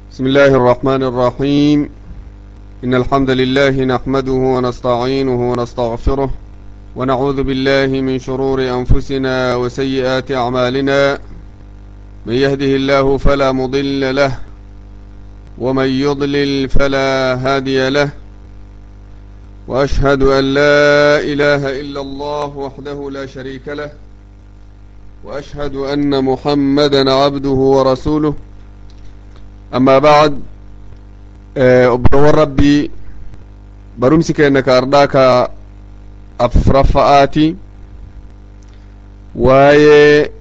بسم الله الرحمن الرحيم إن الحمد لله نحمده ونستعينه ونستغفره ونعوذ بالله من شرور أنفسنا وسيئات أعمالنا من يهده الله فلا مضل له ومن يضلل فلا هادي له وأشهد أن لا إله إلا الله وحده لا شريك له وأشهد أن محمدا عبده ورسوله أما بعد obboleewwan rabbii barumsi keenya ka ardaa ka afraffa'aati waa'ee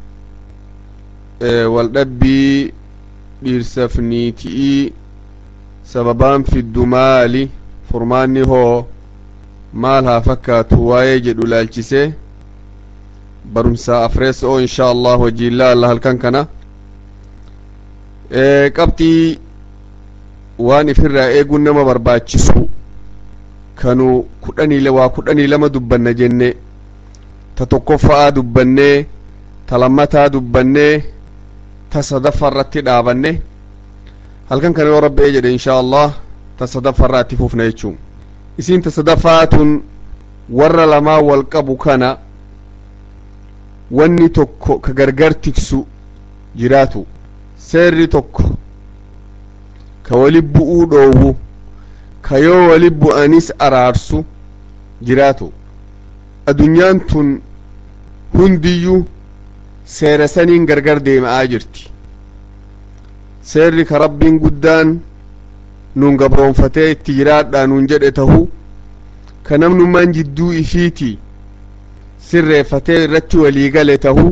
waldhabbii dhiirsaaf niitii sababaan fiddu maali furmaanni hoo maal haa fakkaatu waa'ee jedhu laalchisee barumsa afreessa oo inshaa allah hojiin laalla halkan kana qabxii waan ifirraa eeguun nama barbaachisu kanu kudhanii waa kudhanii lama dubbanna jenne ta tokkoffa'aa dubbannee ta lammataa dubbannee ta sadaffa irratti dhaabanne halkan kana yoo rabbi jedhe inshaa allah ta sadaffa irraa itti fufna jechuun isiin ta sadaffaatun warra lamaa wal qabu kana wanni tokko ka gargar tiksu jiraatu seerri tokko ka wali bu'uu dhoowwu ka yoo wali bu'anis araarsu jiraatu adunyaan tun hundiyyuu seera saniin gargar deema'aa jirti seerri ka rabbiin guddaan nun gabroonfatee itti jiraadhaa nun jedhe tahu ka namnummaan jidduu ifiiti sirreeffatee irratti walii gale tahu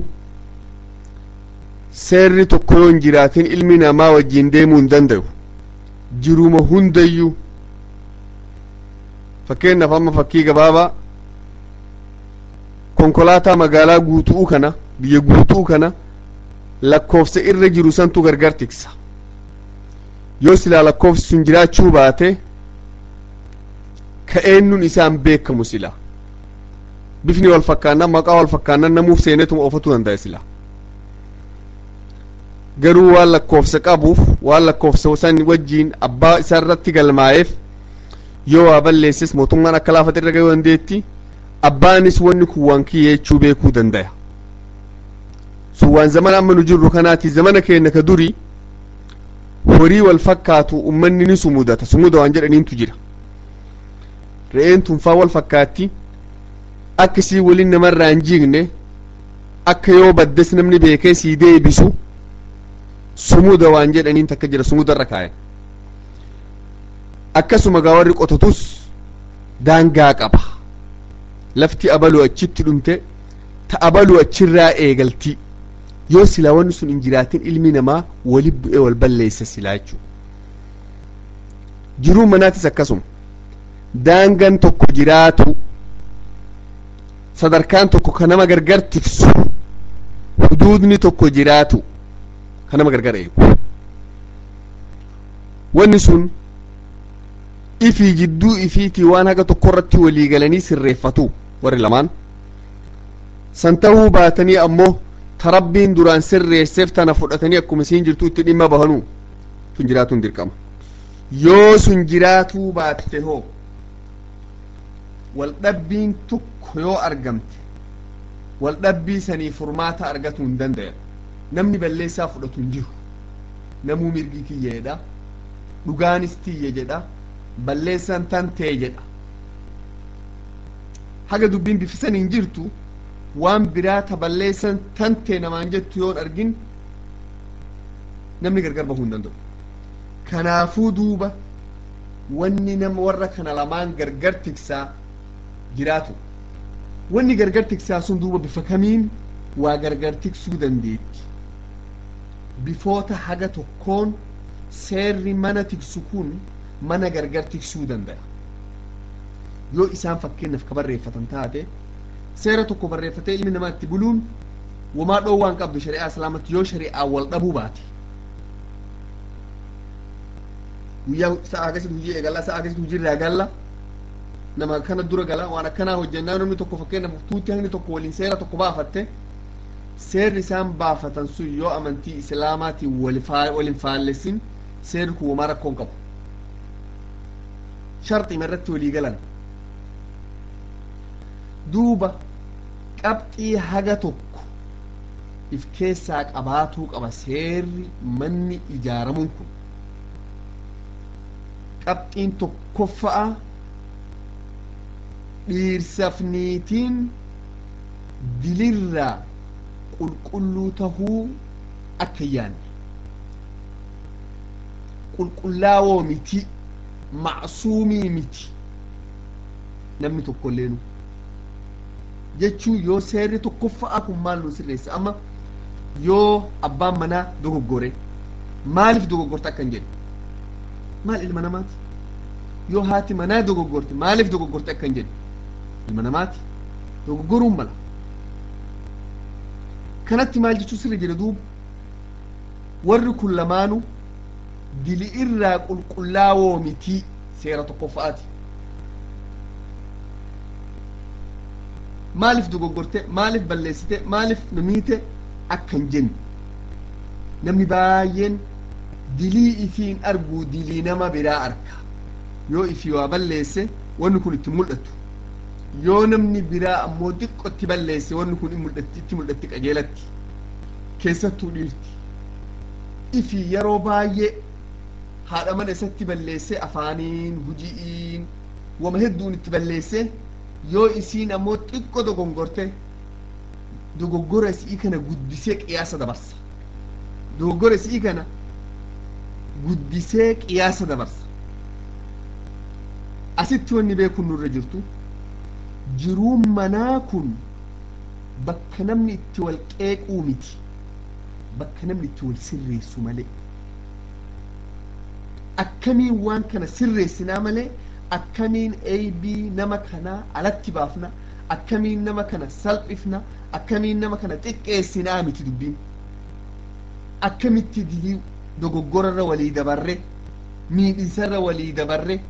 seerri tokko yoo hin jiraatin ilmi namaa wajjiin deemuu hin danda'u jiruma hundayyuu fakkeenyaaf amma fakkii gabaabaa konkolaataa magaalaa guutuu kana biyya guutuu kana lakkoofsa irra jiru santu gargar tiksa yoo silaa lakkoofsi sun jiraachuu baate ka eenyuun isaan beekamu sila bifni wal fakkaannan maqaa wal fakkaannan namuuf seenetuma oofatu danda'a sila garuu waan lakkoofsa qabuuf waan lakkoofsa san wajjiin abbaa isaa irratti galmaa'eef yoo waa balleesses mootummaan akka laafate irra gahuu dandeetti abbaanis wanni kun waan kiyya jechuu beekuu danda'a sun waan zamana amma nu jirru kanaati zamana keenya ka duri horii wal fakkaatu ummanni ni sumudata sumuda waan jedhaniintu jira re'een tunfaa wal fakkaatti akka isii waliin namarraa hin jiigne akka yoo baddes namni beekee sii deebisu sumuda waan jedhaniin takka jira sumuda irra kaayan akkasuma gaa warri qotatus daangaa qaba lafti abaluu achitti dhumte ta abaluu achirraa eegalti yoo silaa wanni sun hin jiraatin ilmi namaa wali bu'ee wal balleessa silaa jechuu jiruu manaatis akkasuma daangan tokko jiraatu sadarkaan tokko ka nama gargar tiksu huduudni tokko jiraatu ka nama gargar eegu wanni sun ifii jidduu ifiitii waan haga tokko irratti walii galanii sirreeffatu warri lamaan san tahuu baatanii ammoo ta rabbiin duraan sirreesseef tana fudhatanii akkuma isiin jirtu itti dhimma bahanuu sun jiraatuun dirqama yoo sun jiraatuu baatte hoo waldhabbiin tokko yoo argamte waldhabbii sanii furmaata argatuu hin danda'an namni balleessaa fudhatu hin jiru namuu mirgi kiyya jedha dhugaanis tiyya jedha balleessan tan tee jedha haga dubbiin bifisan hin jirtu waan biraa ta balleessan tan tee namaan jettu yoon argin namni gargar bahuu hin danda'u kanaafuu duuba wanni nama warra kana lamaan gargar tiksaa jiraatu wanni gargar tiksaa sun duuba bifa kamiin waa gargar tiksuu dandeetti bifoota haga tokkoon seerri mana tiksu kun mana gargar tiksuu danda'a yoo isaan fakkeenyaaf ka barreeffatan taate seera tokko barreeffatee ilmi namaa itti buluun wamaa dhoowwaan qabdu shari'aa islaamatti yoo shari'aa wal dhabuu baate guyyaa sa'a akkasitti hojii eegalla sa'a akkasitti hojii irraa galla nama kana dura gala waan akkanaa hojjennaa namni tokko fakkeenyaaf tuutti hangni tokko waliin seera tokko baafatte seerri isaan baafatan sun yoo amantii islaamaatiin walin faallessin seerri kun homaa rakkoon qabu sharxima irratti walii galan duuba qabxii haga tokko if keessaa qabaatuu qaba seerri manni ijaaramuun kun qabxiin tokkoffa'a dhiirsaaf niitiin dilirraa qulqulluu tahuu akka hin yaanne qulqullaawoo miti macsuumii miti namni tokkolleenu jechuun yoo seerri tokkoffa'aa kun maal nu sirreessa amma yoo abbaan manaa dogoggore maaliif dogoggorte akka hin jedhu maal ilma namaati yoo haati manaa dogoggorte maaliif dogoggorte akka hin jedhu ilma namaati dogoggoruun mala kanatti maal jechuu sirri jedhe duuba warri kun lamaanu dili irraa qulqullaawoo mitii seera tokkoffa'aati maaliif dogoggorte maaliif balleessite maaliif namiite akka hin jenne namni baay'een dilii ifiin arguu dilii nama biraa arka yoo ifii waa balleesse wanni kun itti mul'atu yoo namni biraa ammoo xiqqotti balleesse wanni kun itti mul'atti qajeelatti keessattuu dhiirti ifii yeroo baay'ee haadha mana isatti balleesse afaaniin huji'iin wama hedduun itti balleesse yoo isiin ammoo xiqqo dogongorte dogoggora isii kana guddisee qiyaasa dabarsa dogoggora isii kana guddisee qiyaasa dabarsa asitti wanni beekun nurra jirtu jiruun manaa kun bakka namni itti wal qeequu miti bakka namni itti wal sirreessu malee akkamiin waan kana sirreessinaa malee akkamiin aybii nama kanaa alatti baafna akkamiin nama kana salphifna akkamiin nama kana xiqqeessinaa miti dubbiin akkamitti dilii dogoggorarra walii dabarre miidhinsarra walii dabarre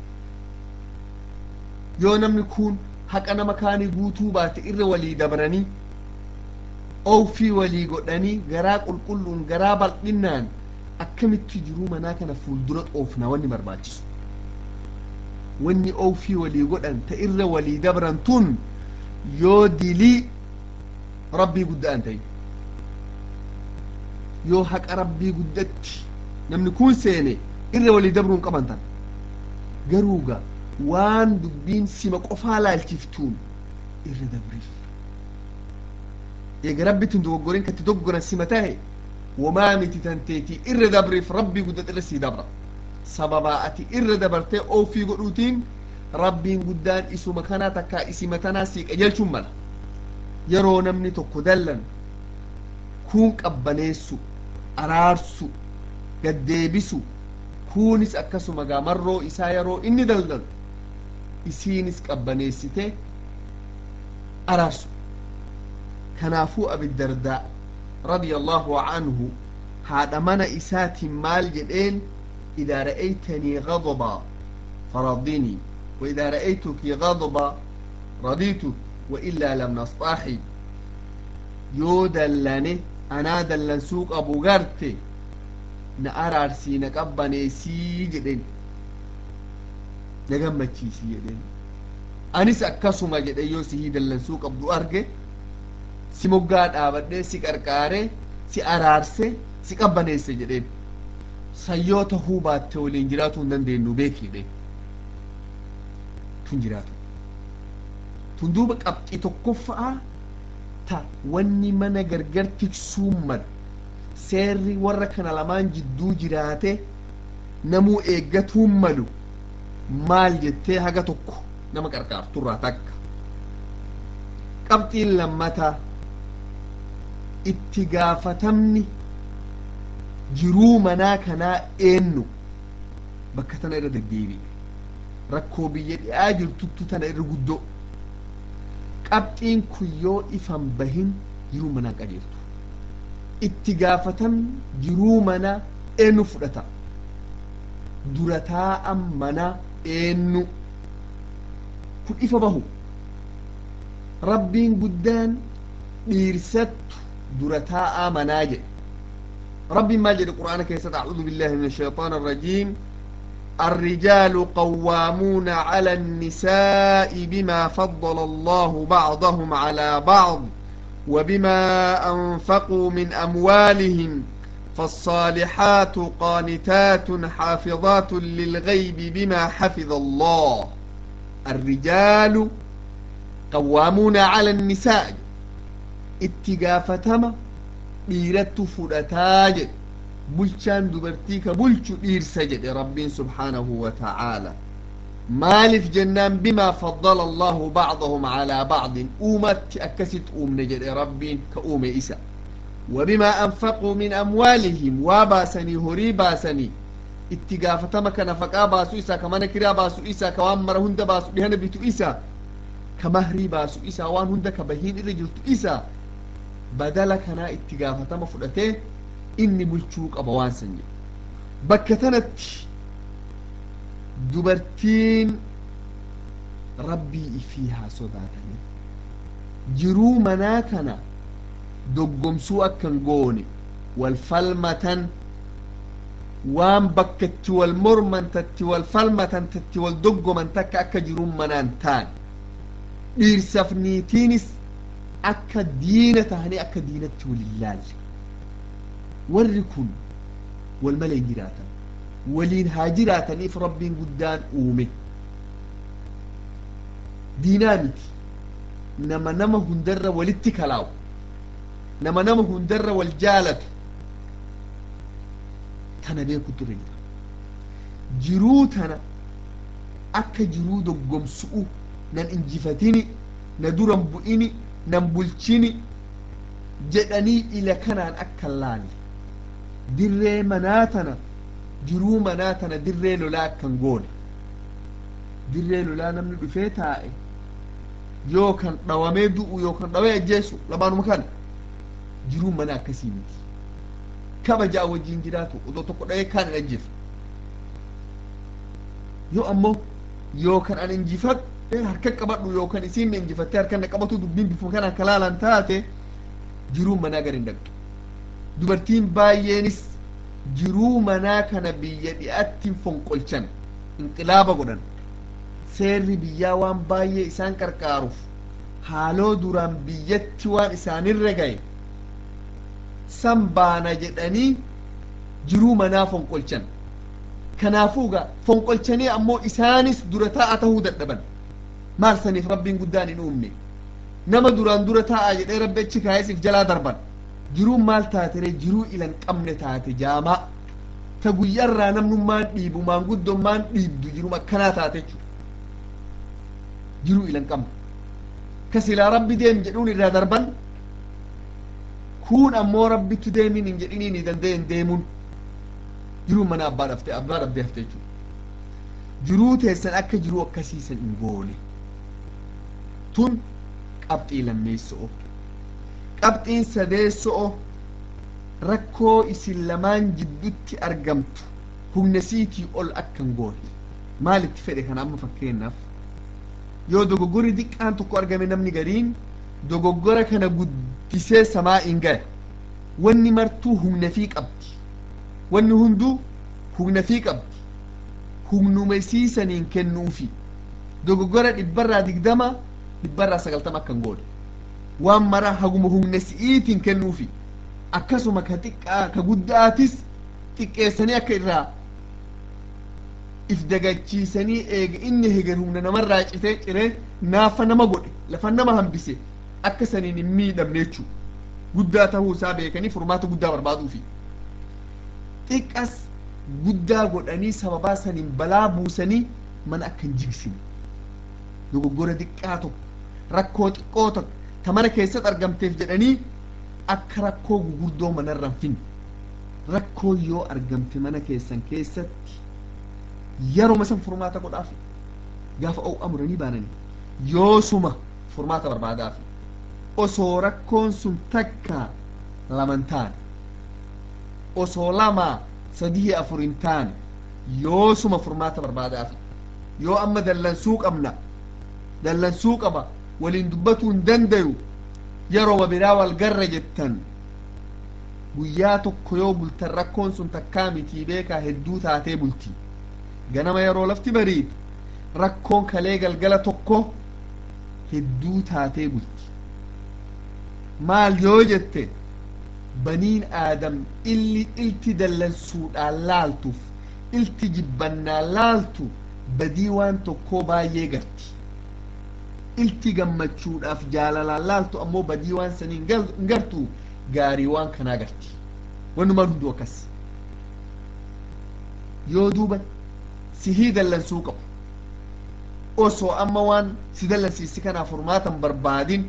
yoo namni kun haqa nama kaanii guutuu baate irra walii dabaranii oofii walii godhanii garaa qulqulluun garaa bal'innaan akkamitti jiruu manaa kana fuuldura xoofna wanni barbaachisu wanni oofii walii godhan ta irra walii dabran tun yoo dilii rabbii guddaan ta'e yoo haqa rabbii guddatti namni kun seene irra walii dabruun qaban tan garuuga waan dubbiin sima qofaa laalchiftuun irra dabriif eega rabbitin dogoggorin katti doggoran sima tahe wamaa miti tanteetii irra dabriif rabbii guddate irra sii dabra sababaa ati irra dabartee oofii godhuutiin rabbiin guddaan isuma kanaa takkaa isima tanaa sii qajeelchuun mala yeroo namni tokko dallan kuun qabbaneessu araarsu gaddeebisu kuunis akkasuma gaamarroo isaa yeroo inni daldalu isiinis qabbaneessite araarsu kanaafuu abiddardaa رضي الله عنه هذا من إسات مال جدين إذا رأيتني غضبا فرضني وإذا رأيتك غضبا رضيتك وإلا لم نصطاحي يو دلني أنا دلن سوق أبو غرتي نأرار سي نقبني سي جدين نقمتي سي جدين أنس أكسما جدين يو سي دلن سوق أبو أرجي si moggaa dhaabadhee si qarqaaree si araarse si qabbaneesse jedheen sayyoo tahuu baatte waliin jiraatuu hin dandeenyu beekidhe tun jiraatu tun duuba qabxii tokkoffaa ta wanni mana gargar tiksuun malu seerri warra kana lamaan jidduu jiraate namuu eeggatuun malu maal jettee haga tokko nama qarqaarturraa takka qabxiin lammataa itti gaafatamni jiruu manaa kanaa eenyu bakka tana irra deddeebi'e rakkoo biyya dhi'aa jirtuttu tana irra guddoo qabxiin kun yoo ifan bahin jiruu manaa qajeeltu itti gaafatamni jiruu manaa eenyu fudhata dura taa'an manaa eenyu kun ifa bahu rabbiin guddaan dhiirsattu dura taa'aa manaa jedhe ربي ما جد القرآن كيسد أعوذ بالله من الشيطان الرجيم الرجال قوامون على النساء بما فضل الله بعضهم على بعض وبما أنفقوا من أموالهم فالصالحات قانتات حافظات للغيب بما حفظ الله الرجال قوامون على النساء اتقافتما dhiirattu fudhataa jedhe bulchaan dubartii ka bulchu dhiirsa jedhe rabbiin subhaanahu wa ta'aala maaliif jennaan bimaa faddala allahu bacdahum calaa bacdin uumatti akkasit uumne jedhe rabbiin ka uume isa وبما أنفقوا من أموالهم واباسني هري باسني itti gaafatama kana faqaa baasu isaa ka mana kiraa baasu isaa ka waan mara hunda baasu dhihana bitu isaa ka mahrii baasu isaa waan hunda ka bahiin irra jirtu isaa badala kanaa itti gaafatama fudhatee inni bulchuu qaba waan san jedhe bakka tanatti dubartiin rabbii ifii haa sodaatanii jiruu manaa kana doggomsuu akkan goone wal falmatan waan bakka itti wal morman tatti wal falmatan tatti wal doggoman takka akka jiruun manaan taan dhiirsaf niitiinis akka diina tahanii akka diinatti walin laalle warri kun wal malee hin jiraatan waliin haa jiraataniif rabbiin guddaan uume diinaa miti nama nama hundarra walitti kalaawu nama nama hundarra wal jaalatu tana beekutu irra jira jiruu tana akka jiruu doggomsu'u nan injifatini na duran bu'ini nan bulchini jedhanii ila kanaan akka laalle dirree manaa tana jiruu manaa tana dirree lolaa akkan goone dirree lolaa namni dhufee taa'e yookan dhawamee du'u yookan dhawee ajjeesu lamaanuma kana jiruun mana akkasii miti kabajaa wajjiin jiraatu odoo tokko dhawee kaan hin ajjeesu yoo ammoo yookan an injifadhe harka qabadhu yookan isiin na injifattee harka na qabatu dubbiin bifuma kanaan kalaalan taate jiruun manaa gar hin dhaqxu dubartiin baay'eenis jiruu manaa kana biyya dhi'aatti fonqolchan inqilaaba godhan seerri biyyaa waan baay'ee isaan qarqaaruuf haaloo duraan biyyatti waan isaanirra gahe san baana jedhanii jiruu manaa fonqolchan kanaafuu gaa fonqolchanii ammoo isaanis dura taa'a tahuu dadhaban maal saniif rabbiin guddaan hin uumne nama duraan dura taa'a jedhee rabbi achi kaayesiif jalaa darban jiruun maal taatere jiruu ilan qabne taate jaamaa ta guyyarraa namnummaan dhiibu maanguddommaan dhiibdu jirum akkanaa taate jechuudha jiruu ilan qabne ka silaa rabbi deem jedhuun irraa darban kun ammoo rabbitu deemin hin jedhiniin hin danda'en deemuun jiruun mana abbaa dhafte abbaa dhabdee hafte jechuudha jiruu teessan akka jiruu akkasiisan hin goone tun qabxii lammeessoo qabxiin sadeessoo rakkoo isin lamaan jiddutti argamtu humna siitii ol akka hin goone maalitti fedhe kana amma fakkeenyaaf yoo dogoggorri diqqaan tokko argame namni gariin dogoggora kana guddisee samaa hin gahe wanni martuu humna fii qabdi wanni hunduu humna fii qabdi humnuma isiisaniin kennuufi dogoggora dhibbarraa digdama dhibbarraa sagaltama akka hin goone waan mara haguma humna si'iitiin kennuufi akkasuma ka xiqqaa ka guddaatis xiqqeessanii akka irraa if dagachiisanii eega inni heger humna namarraa citee ciree naafa nama godhe lafa nama hambise akka saniin hin miidhamne jechuu guddaa tahuu isaa beekanii furmaata guddaa barbaaduufi xiqqas guddaa godhanii sababaa saniin balaa buusanii mana akka hin jigsine dogoggora xiqqaa tokko rakkoo xiqqoo tokko ta mana keessatti argamteef jedhanii akka rakkoo gugurdoo manarra hin finne rakkoo yoo argamte mana keessan keessatti yeroo san furmaata godhaaf gaafa o'u amuranii baananii yoosuma furmaata barbaadaaf osoo rakkoon sun takka laman taane osoo lama sadii afur hin taane yoosuma furmaata barbaadaaf yoo amma dallansuu qabna dallansuu qaba waliin dubbatuu hin dandayu yeroo biraa wal garra jettan guyyaa tokko yoo bultan rakkoon sun takkaa mitii beekaa hedduu taatee bulti ganama yeroo lafti bariitu rakkoon kalee galgala tokko hedduu taatee bulti maal yoo jette baniin aadam illi ilti dallansuudhaan laaltuuf ilti jibbannaan laaltu badii waan tokkoo baay'ee garti ilti gammachuudhaaf jaalalaan laaltu ammoo badii waan sanii hin gartu gaarii waan kanaa garti wanumaan hunduu akkas yoo duuba sihii dallansuu qabu osoo amma waan si dallansiisi kanaaf furmaatan barbaadin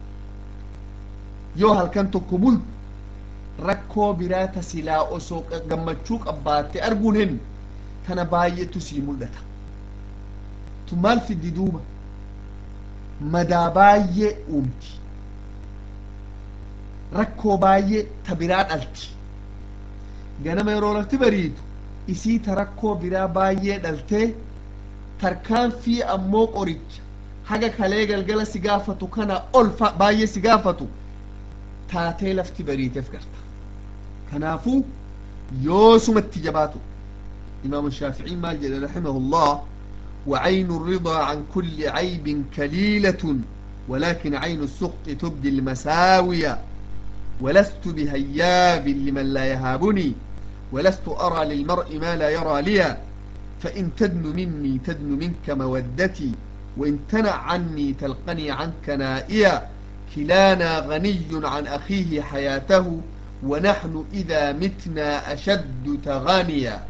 yoo halkan tokko bultu rakkoo biraa ta silaa osoo gammachuu qabbaatte arguun hin tana baay'eetu sii mul'ata tu maal fiddi duuba madaa baay'ee uumti rakkoo baay'ee ta biraa dhalti ganama yeroo lafti bariitu isii ta rakkoo biraa baay'ee dhaltee tarkaanfii ammoo qoricha haga kalee galgala si gaafatu kana ol baay'ee si gaafatu taatee lafti bariiteef garta kanaafuu yoosumatti jabaatu imaamu shaaficii maal jedhe raximahullah وعين الرضا عن كل عيب كليلة ولكن عين السخط تبدي المساوية ولست بهياب لمن لا يهابني ولست أرى للمرء ما لا يرى لي فإن تدن مني تدن منك مودتي وإن تنع عني تلقني عنك نائيا كلانا غني عن أخيه حياته ونحن إذا متنا أشد تغانيا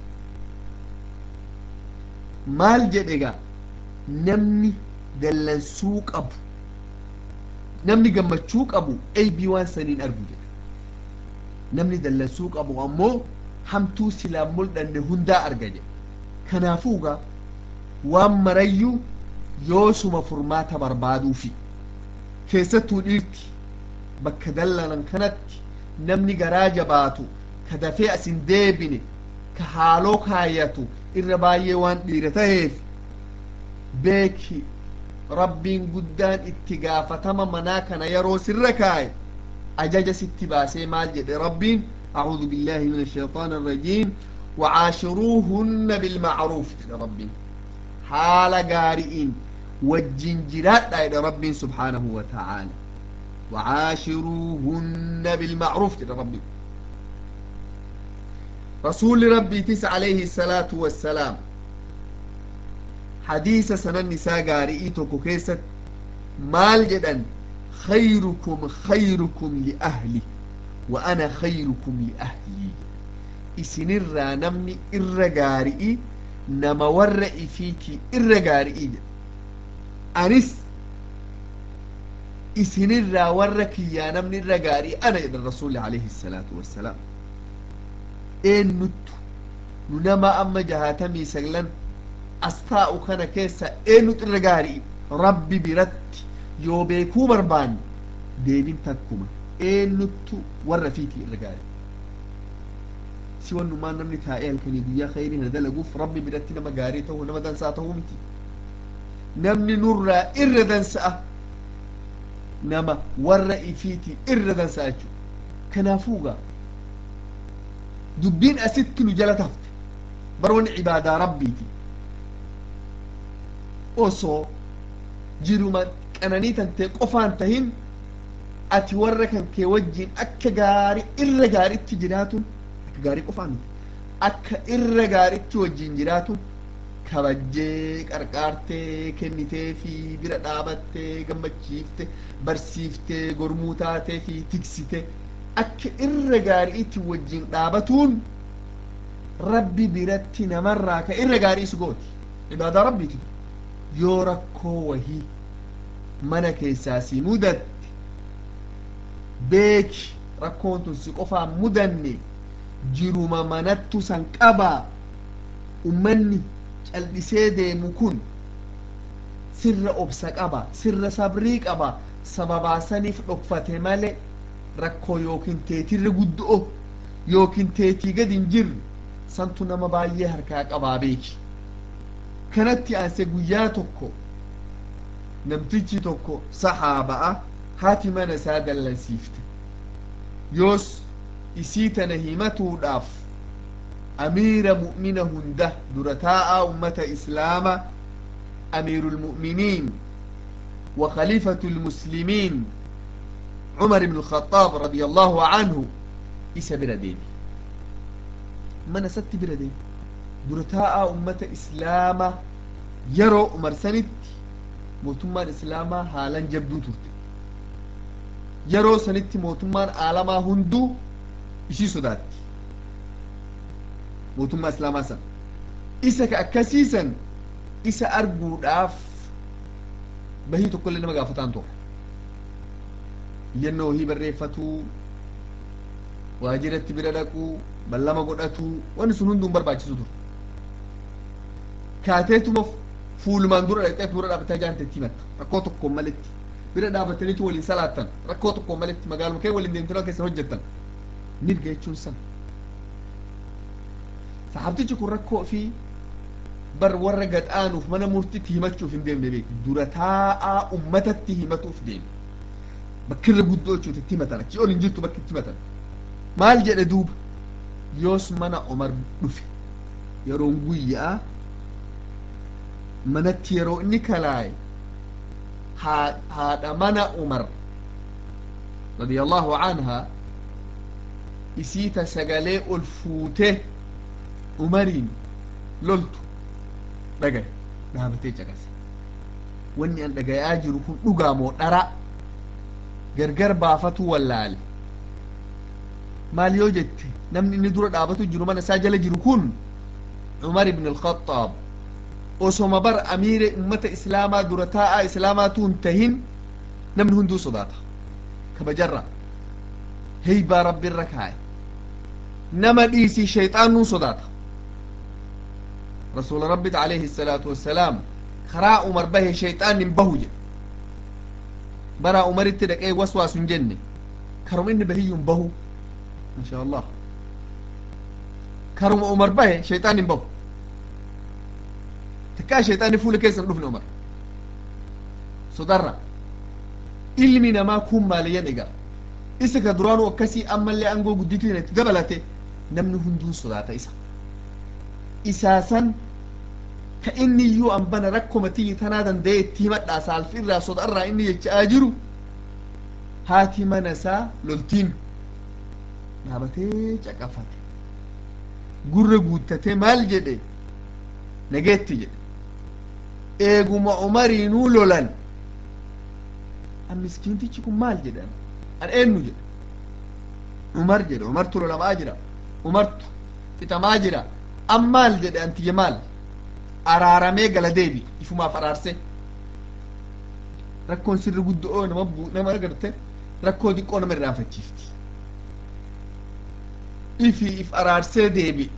maal jedhe gaa namni dallansuu qabu namni gammachuu qabu eybii waan saniin argu jedhe namni dallansuu qabu ammoo hamtuu silaan mul'anne hundaa arga jedhe kanaafuu gaa waan marayyuu yoosuma furmaata barbaaduufi keessattuu dhiirti bakka dallanan kanatti namni garaa jabaatu ka dafee asin deebine ka haaloo kaayatu irra baay'ee waan dhiira taheef beeki rabbiin guddaan itti gaafatama manaa kana yeroo sirra kaaye ajaja sitti baasee maal jedhe rabbiin أعوذ بالله من الشيطان الرجيم وعاشروهن بالمعروف إلى ربي حال قارئين والجنجرات إلى ربي سبحانه وتعالى وعاشروهن بالمعروف إلى ربي رسول ربي تس عليه الصلاة والسلام حديث سنة النساء قارئيتك كيست مال جدا خيركم خيركم لأهلي وأنا خيركم لأهلي إسنر نمني إر قارئي نما ورئي فيك إر قارئي أنس إسنر ورك يا نمني إر قارئي أنا إذا الرسول عليه الصلاة والسلام eenyuttu nu nama amma jahaatamii saglan as taa'u kana keessa eenyutu irra gaarii rabbi biratti yoo beekuu barbaanne deebin takkuma eenyuttu warra fiiti irra gaarii si wannumaan namni taa'ee halkanii guyyaa khayrii na dalaguuf rabbi biratti nama gaarii ta'uu nama dansaa ta'uu miti namni nurraa irra dansa'a nama warra ifiiti irra dansa'a jechuudha kanaafuu gaa dubbiin asitti nu jala tafte baroonni cibaadaa rabbiiti osoo jiruma qananii tantee qofaan tahin ati warra kan kee wajjiin akka gaarii irra gaariitti jiraatun akka gaarii qofaan akka irra gaariitti wajjiin jiraatun kabajjee qarqaartee kennitee fi bira dhaabattee gammachiifte barsiiftee gormuu taatee fi tiksite akka irra gaariitti wajjin dhaabatuun rabbi biratti namarraa ka irra gaarii isu gooti ibaadaa rabbiiti yoo rakkoo wahii mana keessaa si mudatte beeki rakkoon tun si qofaan mudanne jiruma manattu san qabaa ummanni cal'isee deemu kun sirra obsa qaba sirra sabrii qaba sababaasaniif dhokfate male rakkoo yookiin teetirra guddo'o yookiin teetii gad hin jirre santu nama baay'ee harkaa qabaa beeki kanatti aanse guyyaa tokko namtichi tokko saxaaba'a haati mana isaa dallansiifte yoos isii tana himatuudhaaf amiira mu'mina hunda dura taa'aa ummata islaama amiiru lmu'miniin wa khaliifatu lmuslimiin cumar ibnu alkhaaab radia allahu canhu isa bira deemi mana isatti bira deemi dura taa'aa ummata islaama yeroo umar sanitti mootummaan islaamaa haalan jabduu turte yeroo sanitti mootummaan aalamaa hunduu ishii sodaatti mootummaa islaamaa san isa ka akkasiisan isa arguudhaaf bahii tokko illee nama gaafataan tokko iyyannoo wahii barreeffatuu waajiratti bira dhaquu ballama godhatuu wanni sun hunduun barbaachisu ture kaateetuma fuulumaan dura dhaqxee dura dhaabbataa jaantetti himatta rakkoo tokkoon maletti bira dhaabbataniitu waliin salaattan rakkoo tokkoon maletti magaaluma kee waliin deemtanii keessa hojjettan mirga jechuun san saxaabtichi kun rakkoo fi bar warra gadhaanuuf mana murtitti himachuuf hin deemne beeku dura taa'aa ummatatti himatuuf deeme bakkirra guddoo jechuuti itti himatan achi ol hin jirtu bakki itti himatan maal jedhe duuba yoos mana omar dhufe yeroon guyyaa manatti yeroo inni kalaaye haadha mana umar radiyallahu anha isiita sagalee ol fuute umariin loltu dhagaye dhaabatee caqase wanni an dhagayaa jiru kun dhugaa moo dhara gargar baafatu wallaale maal yoo jette namni inni dura dhaabatu jiru mana isaa jala jiru kun umar ibn alkhaxaab osoma bar amiire ummata islaamaa dura taa'aa islaamaatu hin tahin namni hunduu sodaata kabajarra heybaa rabbiirra kaaye nama dhiisii shayxaanuu sodaata rasuula rabbit alayhi الsalaatu wassalaam karaa umar bahe shayxaan hin bahu jedhe baraa umaritti dhaqee waswaasu hin jenne karuma inni bahiyyun bahu insha allah karuma umar bahe shayxaan hin bahu takkaa shayxaanni fuula keessa hin dhufne umar sodarra ilmi namaa kun maaliyyan egaa isa ka duraanuu akkasii ammallee aangoo gudditiin itti dabalate namni hunduun sodaata isa isaasan ka inni iyyuu an bana rakkoma tiyyi tanaa danda'e itti himadhaa saalfirraa sodarraa inni jechaa jiru haati mana isaa loltiin dhaabatee caqafate gurra guuttatee maal jedhe nageetti jedhe eeguma umariinuu lolan an miskiintichi kun maal jedhan an eenyu jedhe umar jedhe umartu lolamaa jira umartu fixamaa jira an maal jedhe an tiyya maal araaramee gala deebi ifumaaf araarse rakkoon sirri guddoo nama bu nama garte rakkoo diqqoo nama irraanfachiifti ifi if araarsee deebi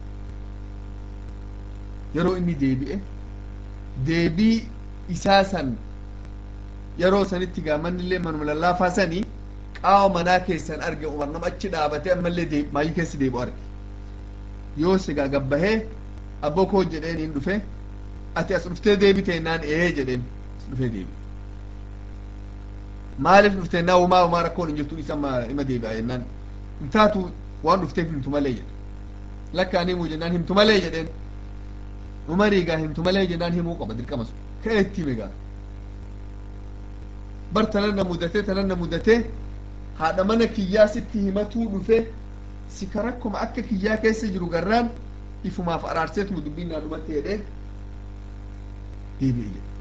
yeroo inni deebi'e deebii isaa san yeroo sanitti gaamannillee manuma lallaafaa sanii qaama manaa keessan arge umar nama achi dhaabate ammallee deeb maayii keessi deebi'u arge yoo sigaa gabbahee abboo koo jedheen hin dhufe ati as dhuftee deebite naan ee jedheen as dhufee deebi maaliif dhuftee naa umaa umaa rakkoon hin jirtu isa ima deebi'a jennaan hin taatu waan dhufteef himtu malee jedhe lakka ani himuu jennaan himtu malee jedheen umarii gaa himtu malee jennaan himuu qaba dirqama sun ka'ee itti hime gaa bar tananna mudatee tananna mudatee haadha mana kiyyaa sitti himatuu dhufe si ka rakkoma akka kiyyaa keessa jiru garraan ifumaaf araarseetuma dubbiin naa dhumatti jedhee deebi'e jedhe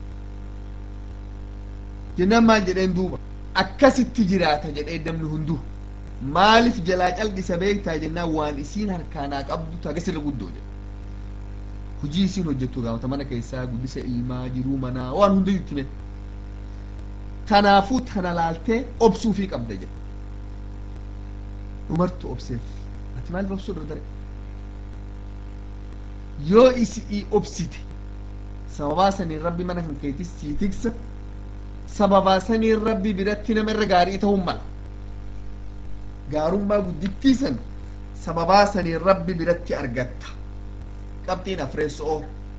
jennaan maal jedheen duuba akkasitti jiraata jedhee namni hunduu maaliif jalaa calqisa beektaa jennaan waan isiin harkaanaa qabdu tagasirra guddoo jedhe hujii isiin hojjettu gaafata mana keessaa guddisa ilmaa jiruu manaa waan hunda juttime kanaafuu tana laaltee obsuufii qabda jedhe umartu obseef ati maaliif obsuu dardare yoo isi obsite sababaa saniin rabbi mana kan keetis sii tiksa sababaa saniin rabbi biratti nama irra gaarii ta'uun mala gaarummaa guddittii san sababaa saniin rabbi biratti argatta qabxiin afreessoo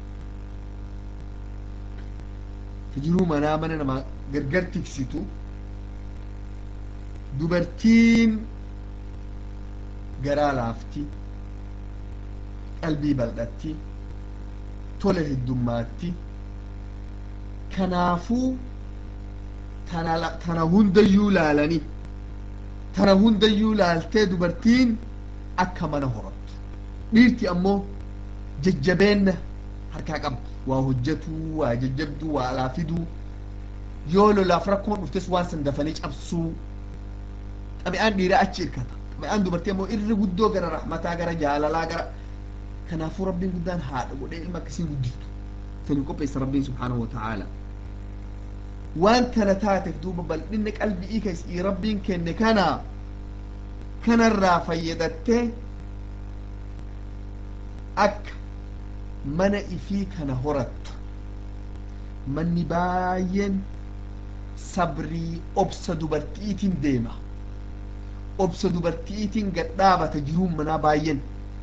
jiruu manaa mana namaa gargar tiksitu dubartiin garaa laafti qalbii bal'atti tola heddummaatti kanaafuu tana tana hundayyuu laalanii tana hundayyuu laaltee dubartiin akka mana horattu dhiirti ammoo jajjabeenna harkaa qabdu waa hojjetuu waa jajjabduu waa alaa fiduu yoo lolaaf rakkoon dhuftes waan san dafanii cabsuu xabi'aan dhiiraa achi irkata xabi'aan dubartii ammoo irri guddoo gara rahmataa gara jaalalaa gara kanaafuu rabbiin guddaan haadha godhee ilma akkasii guddiftu sanii qopheessa rabbiin subhaanahu wa ta'aala waan tana taateef duuba bal'inni qalbii keessii rabbiin kenne kana kanarraa fayyadattee akka mana ifii kana horattu manni baay'een sabrii obsa dubartiitiin deema obsa dubartiitiin gadhaabata jiruun manaa baay'een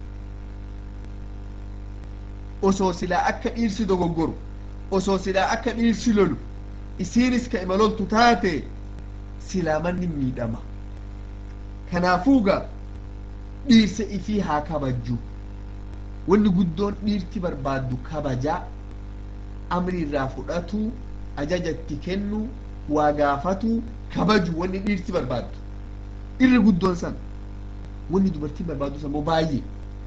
osoo silaa akka dhiirsi dogoggoru osoo silaa akka dhiirsi lolu isiinis ka imaloltu taate silaa manni miidhama kanaafuuga dhiirsa ifii haa kabajju wanni guddoon dhiirti barbaaddu kabajaa amri irraa fudhatu ajajatti kennu waa gaafatu kabaju wanni dhiirti barbaaddu irri guddoon san wanni dubartiin barbaaddu san baay'ee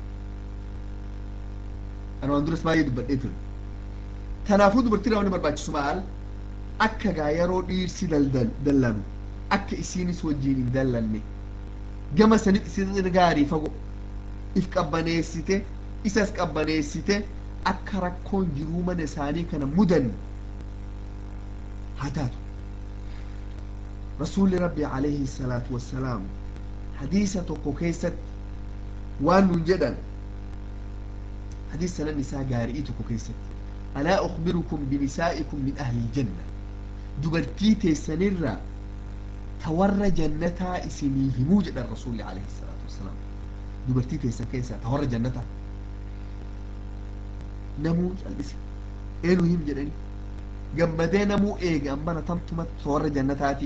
ana waan duras baay'ee dubbadhee ture kanaafuu dubartiin wanni barbaachisu maal akka gaa yeroo dhiirsi dallanu akka isiinis wajjiin hin dallanne gama sanitti isin gaarii fago if qabbaneessite isas qabbaneessite akka rakkoon jiruu mana isaanii kana mudanne haa taatu rasuulli rabbi alayhi salaatu wassalaam hadiisa tokko keessatti waan nun jedhan hadiis sanan isaa gaarii tokko keessatti alaa ukhbirukum binisaa'ikum min ahli iljanna dubartii teessanirraa ta warra jannataa isinii himuu jedhan rasuulli alayhi salaatu wassalaam dubartii teessan keessaa ta warra jannataa namuu cal'ise eenyu him jedhani gammadee namuu eege ammana tamtumatti warra jannataati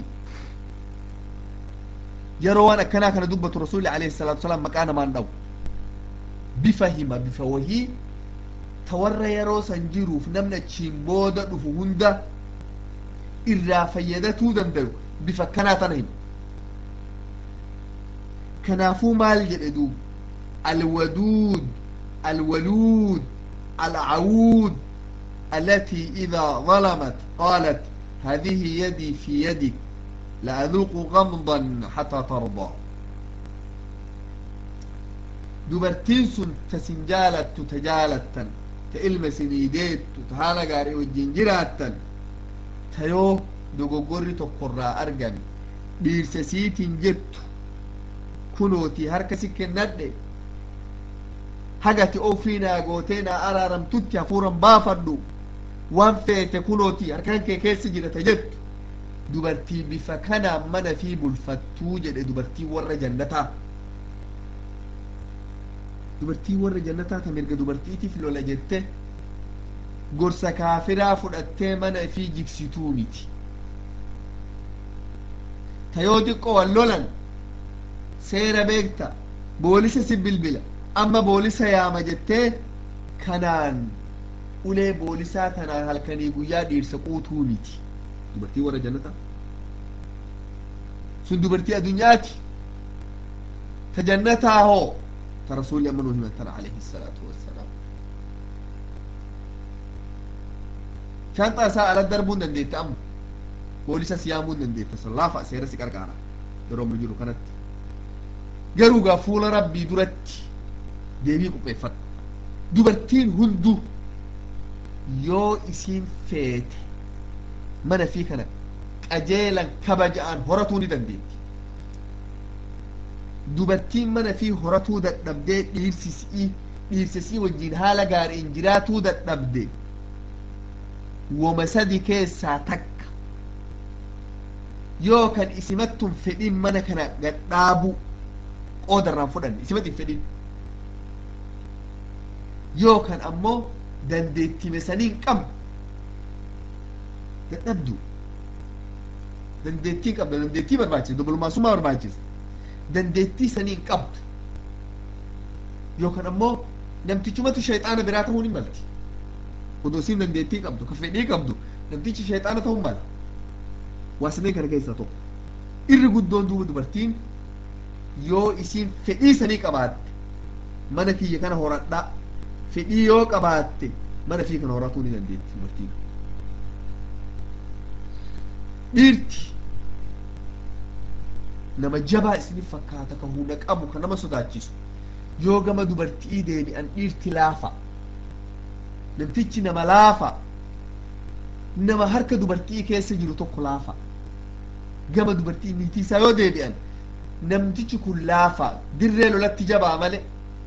yeroo waan akkanaa kana dubbatu rasuulli alayhi salaatu wasalaam maqaa namaan dhawu bifa hima bifa wahii ta warra yeroo san jiruuf namni achiin booda dhufu hunda irraa fayyadatuu dandayu bifa akkanaa tana hima kanaafuu maal jedhe duub alwaduud alwaluud العود التي إذا ظلمت قالت هذه يدي في يدك لأذوق غمضا حتى ترضى dubartiin sun ta sin jaalattu ta jaalattan ta ilma sinii deettu ta haala gaarii wajjin jiraattan ta yoo dogoggorri tokkorraa argame dhiirsa siitiin jettu kunooti harka si kennadhe hagati ofii naa gootee naa araaramtutti hafuuran baafadhu waan feete kunooti harkaan kee keessa jirata jettu dubartii bifa kanaan mana fi bulfattuu jedhe dubartii warra jannataa dubartii warra jannataa ta mirga dubartiitiif lola jette gorsa kaafiraa fudhattee mana fi jigsituu miti ta yoo xiqqoo wal lolan seera beekta boolisa si bilbila amma boolisa yaama jettee kanaan ulee boolisaa tanaan halkanii guyyaa dhiirsa quutuu miti dubartii warra jannataa sun dubartii addunyaati ta jannataa hoo ta rasuulli amma nuu himattan alayhi salaatu wassalaam shanxaa isaa ala darbuun dandeetta amma boolisas yaamuun dandeetta sallaafa seera si qarqaara yeroo amma jiru kanatti garuu gaa fuula rabbii duratti deebii qopheeffadhu dubartiin hunduu yoo isiin feete mana fi kana qajeelan kabaja'an horatuu ni dandeetti dubartiin mana fi horatuu dadhabdee dhiirsisii dhiirsisii wajjiin haala gaariin jiraatuu dadhabde woma sadi keessaa takka yoo kan isimattun fedhin mana kana gadhaabu qoodarraan fudhanne isimat hin fedhin yoo kan ammoo dandeettime saniin qabdu dadhabdu dandeettii qabda dandeettii barbaachisa dubbulmaasummaa barbaachisa dandeettii saniin qabdu yookaan ammoo namtichumatu shayxaana biraa ta'uu ni malti odoo isiin dandeettii qabdu ka fedhii qabdu namtichi shayxaana ta'uu mala waa sameen kana keessaa tokko irri guddoon duuba dubartiin yoo isiin fedhii sanii qabaatte mana kiyya kana horadhaa fedhii yoo qabaatte mana fi kana horatuu ni dandeetti dubartiin dhiirti nama jabaa isiniif fakkaata ka hunda qabu ka nama sodaachisu yoo gama dubartii deebi'an dhiirti laafa namtichi nama laafa nama harka dubartii keessa jiru tokko laafa gama dubartii niitii isaa yoo deebi'an namtichi kun laafa dirree lolatti jabaa male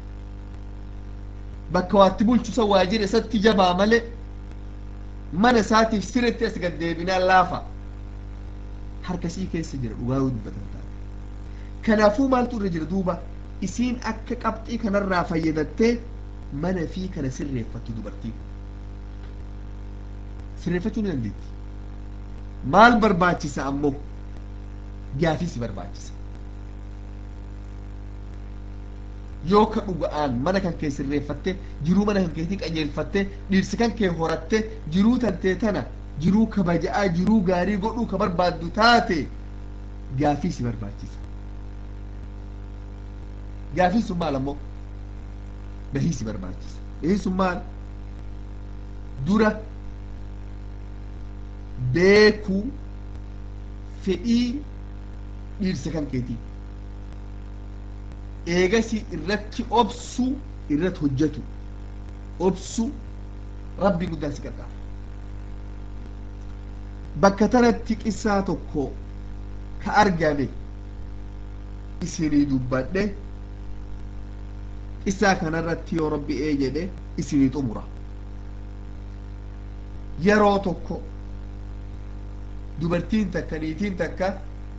bakka waatti bulchu san waajjira isatti jabaa male mana isaatiif sirritti as gad deebinaan laafa harkasii keessa jira dhugaa dubbatan taate kanaafuu maaltu irra jira duuba isiin akka qabxii kanarraa fayyadattee mana fi kana sirreeffattu dubartiin sirreeffachuu ni dandeetti maal barbaachisa ammoo gaafii si barbaachisa yoo ka dhuga'aan mana kan kee sirreeffatte jiruu mana kan keetii qajeelfatte dhirsi kan kee horatte jiruu tantee tana jiruu kabaja'aa jiruu gaarii godhuu ka barbaaddu taate gaafii si barbaachisa gaafii sun maal ammoo bahii si barbaachisa bahii sun maal dura beekuu fedhii dhiirsa kan keetii eegasi irratti obsu irratti hojjetu obsu rabbi guddaan si qarqaara bakka tanatti qissaa tokko ka argame isinii dubbadhe qissaa kanarratti yoo rabbi ee jedhe isinii xumura yeroo tokko dubartiin takka niitiin takka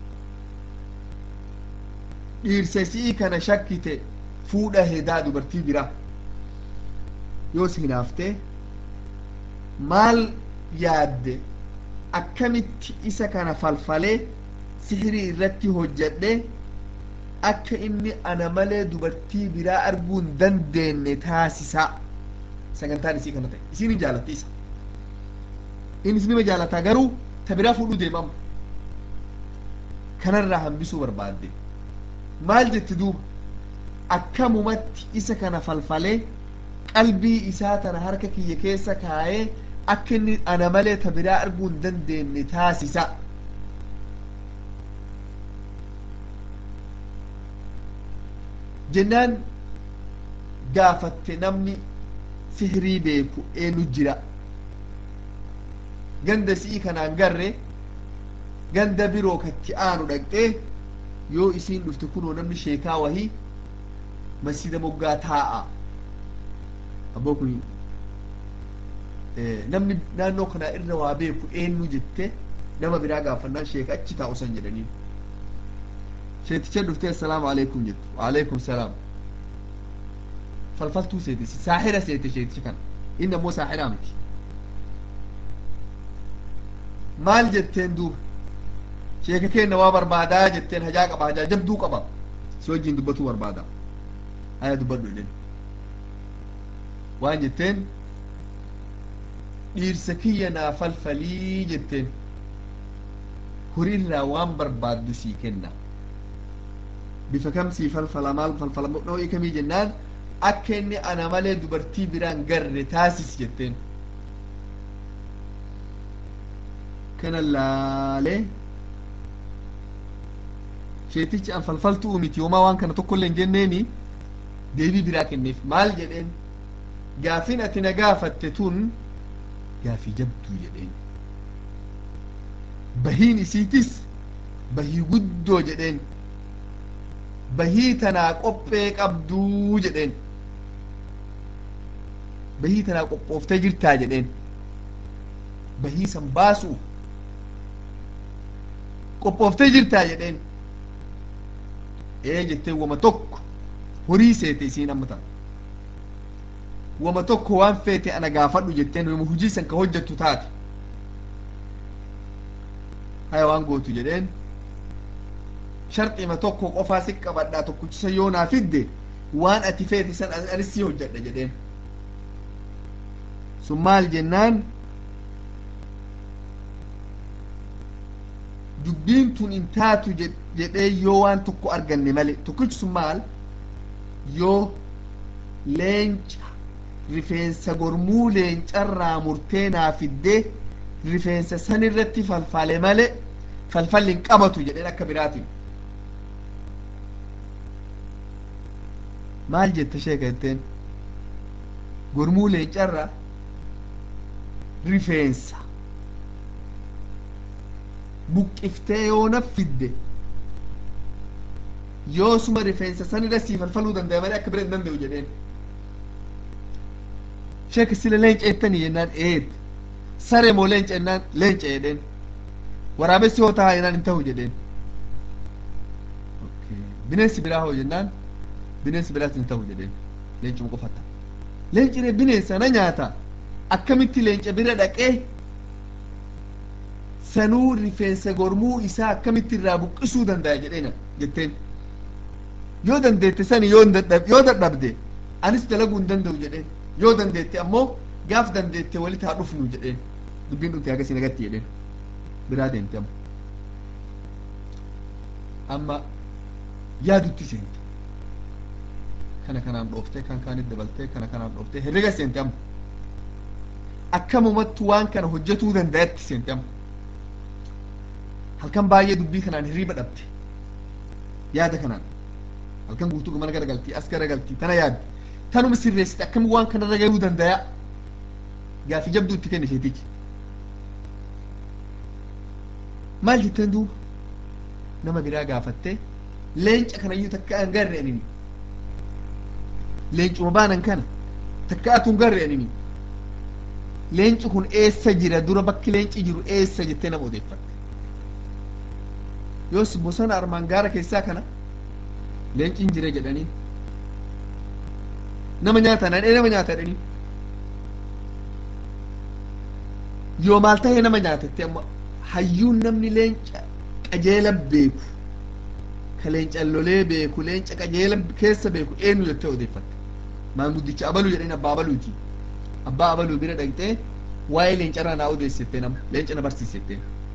dhiirsesii kana shakkite fuudha hedaa dubartii biraa yoo si hinaaftee maal yaadde akkamitti isa kana falfalee sihirii irratti hojjedhe akka inni ana malee dubartii biraa arguu hin dandeenye taasisaa sagantaan isii kana ta'e isiin hin jaalatte isa innis nima jaalataa garuu ta biraa fuudhuu deemama kanarraa hambisuu barbaadde maal jetti duuba akkamumatti isa kana falfalee qalbii isaa tana harka kiyya keessa kaayee akka inni ana malee ta biraa arguu hin dandeenye taasisa jennaan gaafatte namni sihirii beeku eenyu jira ganda si'i kanaan garre ganda biroo katti aanu dhaqxee yoo isiin dhufte kunoo namni sheekaa wahii masjida moggaa taa'a abboo kun namni naannoo kanaa irra waa beeku eenyu jette nama biraa gaafannaan sheeka achi taa'u san jedhaniin sheeticha dhuftee assalaamu alaikum jettu waalaikum salaam falfaltuu seete saaxira seete sheeticha kana inni ammoo saaxiraa miti maal jetteen duuba sheeka keenna waa barbaadaa jetteen hajaa qaba hajaa jabduu qaba si wajjin dubbatuu barbaada haya dubbadhu jedhen waan jetteen dhiirsa kiyya naa falfalii jetteen horiirraa waan barbaaddu sii kenna bifa kam sii falfala maal falfala noo'ii kamii jennaan akka inni ana malee dubartii biraan garre taasis jetteen kana laalee sheetichi an falfaltuu miti homaa waan kana tokkollee hin jenneeni deebii biraa kenneef maal jedheen gaafin ati na gaafatte tun gaafii jabduu jedheen bahiin isiitis bahii guddoo jedheen bahii tanaa qophee qabduu jedheen bahii tanaa qophooftee jirtaa jedheen bahii san baasuu qophooftee jirtaa jedheen ee jettee wama tokko horii seete isiin amma ta'a wama tokko waan feete ana gaafadhu jetteen wama hujii san ka hojjettu taate haya waan gootu jedheen sharxima tokko qofaa si qabadhaa tokkichisa yoo naa fidde waan ati feete san anis si hojjedha jedheen sun maal jennaan dubbiin tun hin taatu jedhee yoo waan tokko arganne male tokkichi sun maal yoo leenca rifeensa gormuu leencarraa murtee naa fiddee rifeensa san irratti falfale male falfalli hin qabatu jedheen akka biraatiin maal jette sheeka jetteen gormuu leencarra rifeensa buqqiftee yoo na fidde yoo suma rifeensa san irra sii falfaluu danda'a malee akka bira hin danda'u jedheen sheeka sila leenca jettanii jennaan eed saree moo leenca jennaan leenca jedheen waraabessi hoo ta'a jennaan hin ta'u jedheen bineensi biraa hoo jennaan bineensi biraas hin ta'u jedheen leencuma qofata leenci bineensa na nyaata akkamitti leenca bira dhaqee sanuu rifeensa gormuu isaa akkamitti irraa buqqisuu danda'a jedheena jetteen yoo dandeette sani yoo dadhabde anis dalaguu hin danda'u jedheen yoo dandeette ammoo gaaf dandeette walitti haa dhufnu jedheen dubbiin dhufte akkasii nagatti jedheen biraa deemte amma amma yaadutti seente kana kanaan dhooftee kan kaanit dabaltee kana kanaan dhooftee herrega seente amma akkamumatti waan kana hojjetuu danda'atti seente amma halkan baay'ee dubbii kanaan hirriba dhabde yaada kanaan halkan guutuu mana garagaltii as garagaltii tana yaadde tanuma sirreessite akkami waan kanarra gahuu danda'a gaafi jabduu itti kenne isheetichi maal jetteen duuba nama biraa gaafattee leenca kanayyuu takka an garre anini leencuma baanan kana takka atu hin garre anini leenci kun eessa jira dura bakki leenci jiru eessa jettee nama odeeffatte yoos bosona armaan gaara keessaa kana leenciin jira jedhanii nama nyaata nadhee nama nyaata jedhanii yoo maal tahee nama nyaatatte amma hayyuun namni leenca qajeela beeku ka leenca lolee beeku leenca qajeela keessa beeku eenyu jettee odeeffatte maanguddicha abaluu jedheen abbaa abaluuti abbaa abaluu bira dhaqxee waa'ee leencarraa naa odeessitee nama leenca na barsiisettee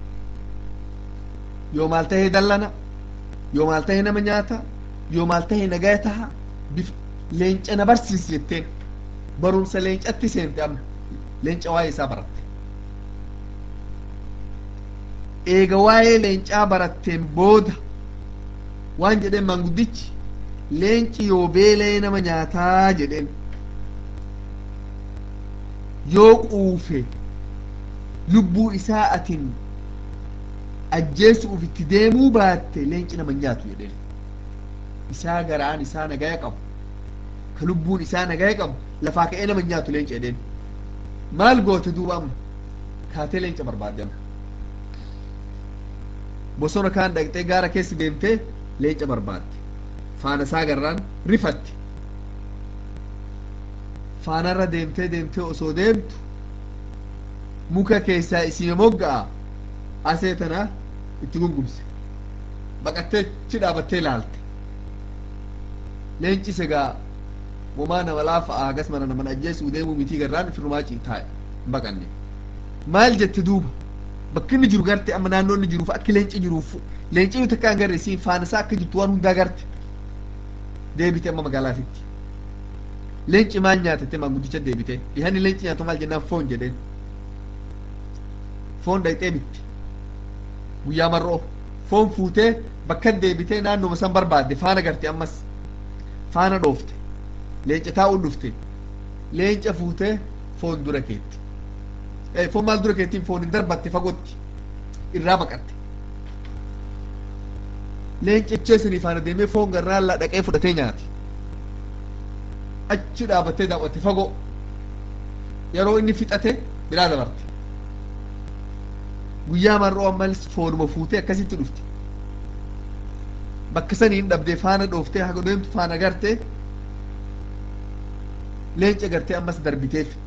yoo maal tahee dallana yoo maal tahee nama nyaata yoo maal tahee nagaya taha bif leenca na barsiisi jetteen barumsa leencatti seente amma leenca waa'ee isaa baratte eega waa'ee leencaa baratteen booda waan jedheen maanguddichi leenci yoo beelee nama nyaataa jedheen yoo quufe lubbuu isaa atin ajjeesuuf itti deemuu baatte leenci nama nyaatu jedheen isaa garaan isaa nagaya qabu ka lubbuun isaa nagaya qabu lafaa ka'ee nama nyaatu leenca jedheen maal goote duuba amma kaatee leenca barbaadde amma bosona kaan dhaqxee gaara keessa deemtee leenca barbaadde faana isaa garraan rifatti faanarra deemtee deemtee osoo deemtu muka keessaa isii mogga'a asee tana itti gungumse baqattee chi dhaabattee ilaalte leenci segaa womaa nama laafa agas mana naman ajjeesuu deemuu mitii garraan firrumaa taa'e hin baqanne maal jette duuba bakki inni jiru garte amma naannoo inni jiruuf akki leenci jiruuf leenci yoo takka hin garre siin faana isaa akka jirtu waan hundaa garte deebite amma magaalaatitti leenci maal nyaatatte maanguddicha deebite dhihanni leenci nyaatu maal jennaan foon jedheen foon dhayxee bitti guyyaa mar'oo foon fuutee bakka deebitee naannoma san barbaadde faana garte ammas faana dhoofte leenca taa'uun dhufte leenca fuutee foon dura keetti foon maal dura keettiin foon hin darbatte fagootti irraa baqatte leencichee sinii faana deemee foon garraallaa dhaqee fudhatee nyaate achi dhaabattee daawwatte fagoo yeroo inni fixate biraa dabarte guyyaa mar'oo ammas foonuma fuutee akkasitti dhufte bakka sanii hin dhabdee faana dhooftee haga deemtu faana gartee leenca gartee ammas darbiteef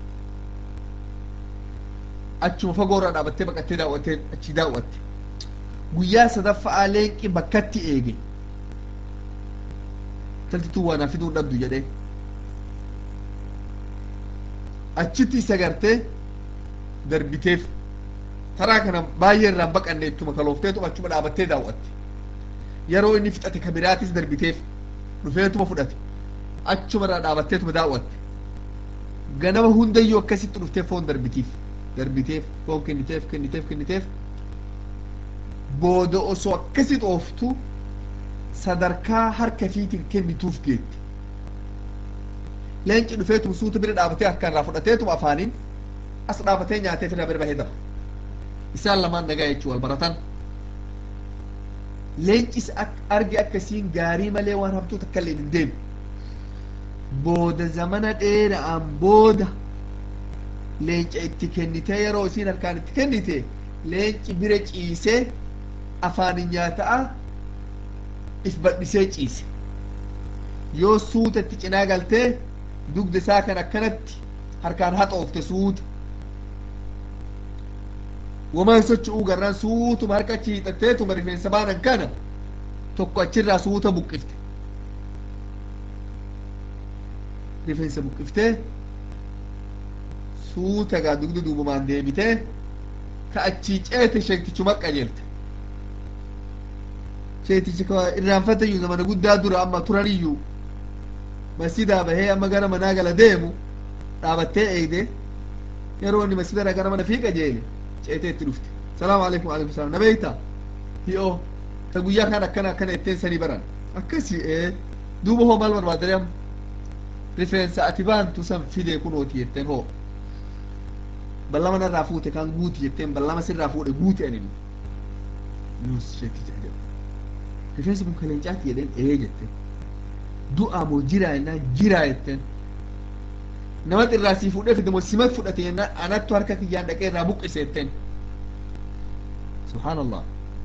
achuma fagoorraa dhaabattee baqattee daawwattee achi daawwatte guyyaa sadaffa'aa leenqi bakkatti eege taltituu waa naa fiduu hin dhabdu jedhee achitti isa gartee darbiteef taraa kana baay'ee irraan baqanne ittuma kaloofteetu achuma dhaabattee daawwatte yeroo inni fixate ka biraatis darbiteef dhufeetuma fudhate achuma irraa dhaabatteetuma daawwatte ganama hundayyuu akkasitti dhuftee foon darbitiif darbiteef foon kenniteef kenniteef kenniteef booda osoo akkasi xooftu sadarkaa harka fiitiin kennituuf geetti leenci dhufeetuma suuta bira dhaabatee harkaan irraa fudhateetuma afaaniin as dhaabatee nyaatee fira bira bahee daba isaan lamaan nagaa jechuu wal baratan leencis arge akkasiin gaarii malee waan hamtuu takka illee hin deemu booda zamana dheera'aan booda leenca itti kennitee yeroo isiin harkaan itti kennite leenci bira ciisee afaanin nyaata'a if badhisee ciise yoo suuta itti cinaa galtee dugda isaa kan akkanatti harkaan haxoofte suuta wamaan socho'uu garraan suutuma harka achi hiixatteetuma rifeensa baanan kana tokko achirraa suuta buqqifte rifeensa buqqiftee suuta gaa dugda duubamaan deebitee ka achii ceete sheektichuma qajeelte sheektichi ka irraanfatayyuu zamana guddaa dura amma turaniyyuu masjidaa bahee amma gara manaa gala deemu dhaabattee eegde yeroo inni masjidara gara mana fii qajeele ceetee itti dhufte salaamu alaikum alaikum salaam na beekta hi'oo ta guyyaa kan akkana akkana itteen sanii baran akkasi ee duuba hoo maal barbaadanii amma rifeensa ati baantu san fidee kunooti jetteen hoo ballama narraa fuute kan guuti jetteen ballama sirraa fuudhe guuti ani nus sheekti jedhe rifeensi kun kaleencaati jedheen ee jetteen du'aa moo jiraa jennaan jiraa jetteen nama irraa sii fuudhee fide moo simat fudhate jennaan anattu harka kiyyaan dhaqee irraa buqqise jetteen subhaanallah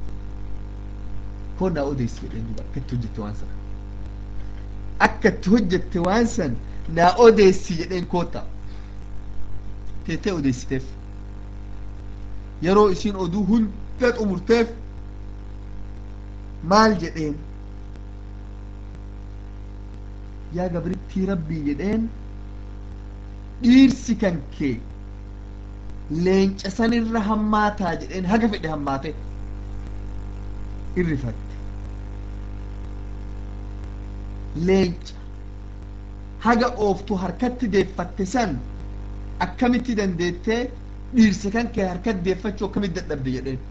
koo naa odeessi jedheen duba akkatti hojjette waan sana akkatti hojjette waan san naa odeessi jedheen koota teettee odeessiteef yeroo isiin oduu hunda xumurteef maal jedheen yaa gabrittii rabbii jedheen dhiirsi kan kee leenca sanirra hammaataa jedheen haga fedhe hammaate irrifatte leenca haga ooftu harkatti deeffatte san akkamitti dandeettee dhiirsa kan kee harkatti deeffachuu akkamitti dadhabde jedheen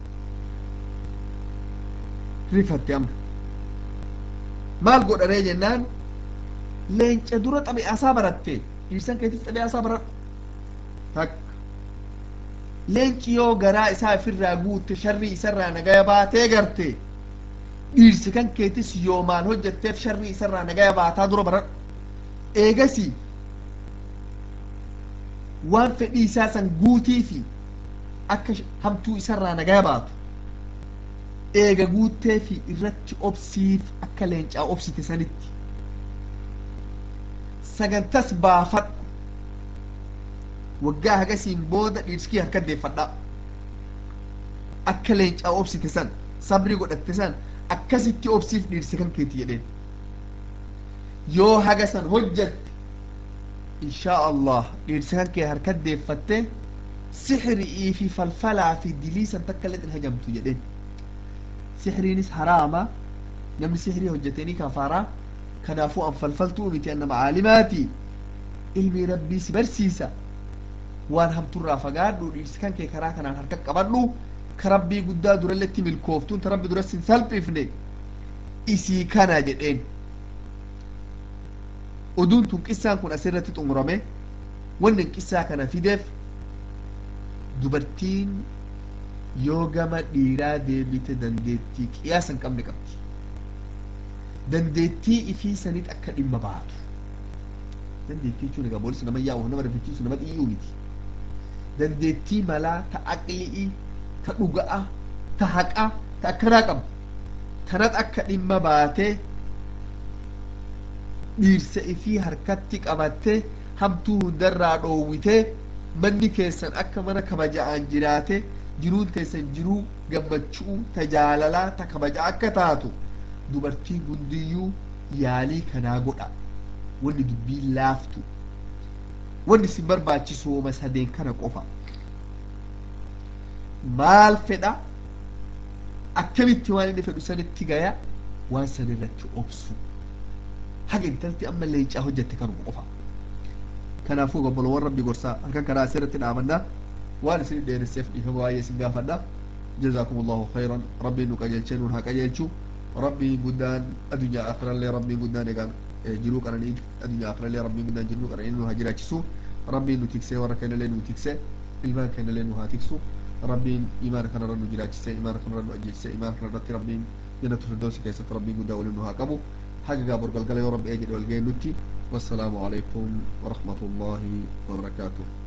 rifatte amma maal godharee jennaan leenca dura xabi'aasaa baratte dhiirsan keetis xabi'aasaa baradhu takka leenci yoo garaa isaa ofirraa guutte sharrii isarraa nagaya baatee garte dhiirsi kan keetis yoo maal hojjetteef sharrii isarraa nagaya baataa dura baradhu eegasi waan fedhii isaa san guutii fi akka hamtuu isarraa nagaya baatu eega guuttee fi irratti obsiif akka leencaa obsite sanitti sagantas baafadhu waggaa hagasiin booda dhiirskii harka deeffadha akka leencaa obsite san sabri godhatte san akkasitti obsiif dhiirsi kan keeti jedheen yoo haga san hojjatte inshaa allah dhiirsi kan kee harka deeffatte sixrii fi falfalaa fi dilii san takka illee hin hajamtu jedheen sixriinis haraama namni sixrii hojjeteenii kafaaraa kanaafuu an falfaltuu miti annama caalimaati ilmi rabbii si barsiisa waan hamturraa fagaadhu dhiirsi kan kee karaa kanaan harka qabadhu ka rabbii guddaa duralletti milkooftuun ta rabbi duras hin salphifne isii kana jedheen oduun tun qissaan kun asirratti xumurame wanni qissaa kana fideef dubartiin yoo gama dhiiraa deebite dandeettii qiyaasa hin qabne qabdi dandeettii ifii sanit akka dhimma baatu dandeettii jechuun egaa boolis nama yaa'u nama rifichiisu nama xiyyuu miti dandeettii malaa ta aqli'ii ta dhuga'a ta haqa ta akkanaa qabu tanat akka dhimma baatee dhiirsa ifii harkatti qabattee hamtuu hundarraa dhoowwitee manni keessan akka mana kabaja'aan jiraate jiruun keessan jiruu gammachuu ta jaalalaa ta kabaja akka taatu dubartiin hundiyyuu yaalii kanaa godha wanni dubbii laaftu wanni isin barbaachisu woma sadeen kana qofa maal fedha akkamitti waan inni fedhu sanitti gaya waan san irratti obsu haga intalti amma leencaa hojjette kanuma qofa kanaafuu obbolowwan rabbi gorsaa halkan kanaa asirratti dhaamannaa waan isin dheeresseef dhiifama baay'ee isin gaafadha جزاكم الله خيرا ربي نو قجلچن ها قجلچو ربي قدان الدنيا اخر اللي ربي قدان يقال جلو قرن الدنيا اخر اللي ربي قدان جلو قرن انه هاجراچسو ربي نو تكسي وركن اللي نو تكسي المان كان اللي نو هاتكسو ربي ايمان كان رنو جراچسي ايمان كان رنو اجلسي ايمان كان رتي ربي جنة الفردوس كيسة ربي قدان ولنو هاقبو حاجة قابر قلقل يا رب اجل والقين نتي والسلام عليكم ورحمة الله وبركاته